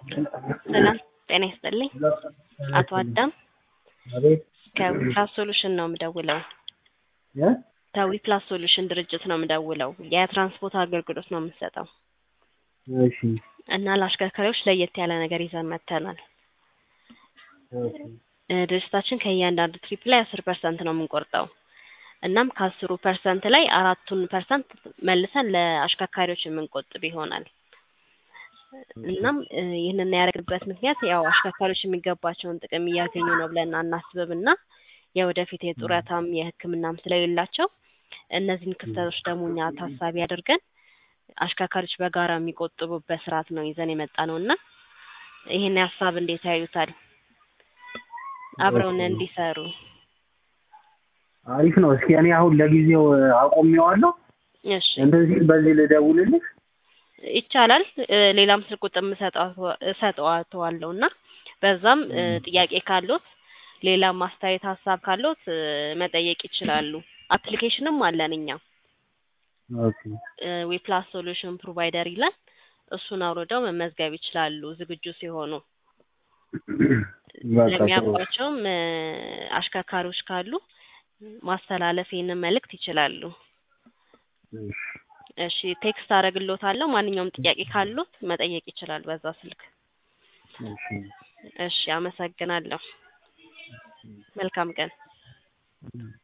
ሰላም ጤና ይስጥልኝ። አቶ አዳም አቤት ከዊፕላስ ሶሉሽን ነው የምደውለው። እ ከዊፕላስ ሶሉሽን ድርጅት ነው የምደውለው። የትራንስፖርት አገልግሎት ነው የምንሰጠው እሺ እና ለአሽከርካሪዎች ለየት ያለ ነገር ይዘን መጥተናል። ኦኬ እ ድርጅታችን ከእያንዳንዱ ትሪፕ ላይ አስር ፐርሰንት ነው የምንቆርጠው። እናም ከአስሩ ፐርሰንት ላይ አራቱን ፐርሰንት መልሰን ለአሽከርካሪዎች የምንቆጥብ ይሆናል። እናም እ ይህንን ያደረግንበት ምክንያት ያው አሽከርካሪዎች የሚገባቸውን ጥቅም እያገኙ ነው ብለን አናስብም እና የወደፊት የጡረታም የሕክምናም ስለሌላቸው እነዚህን ክፍተቶች ደግሞ እኛ ታሳቢ አድርገን አሽከርካሪዎች በጋራ የሚቆጥቡበት ስርዓት ነው ይዘን የመጣ ነው እና ይህን ሀሳብ እንዴት ያዩታል? አብረውን እንዲሰሩ አሪፍ ነው። እስኪ እኔ አሁን ለጊዜው አቆሜዋለሁ። እሺ እንደዚህ በዚህ ልደውልልህ። ይቻላል። እ ሌላም ስልክ ቁጥር እሰጠዋለሁ እሰጠዋለሁ እና በዛም እ ጥያቄ ካሎት ሌላ ማስተያየት ሀሳብ ካሎት እ መጠየቅ ይችላሉ። አፕሊኬሽንም አለን እኛ ኦኬ ዊፕላስ ሶሉሽን ፕሮቫይደር ይላል። እሱን አውርደው መመዝገብ ይችላሉ ዝግጁ ሲሆኑ። በቃ ጥሩ። ለሚያውቋቸውም እ አሽከርካሪዎች ካሉ ማስተላለፍ ይህንን መልእክት ይችላሉ። እሺ እሺ ቴክስት አደርግልዎታለሁ። ማንኛውም ጥያቄ ካሉት መጠየቅ ይችላል በዛ ስልክ። እሺ እሺ አመሰግናለሁ። መልካም ቀን።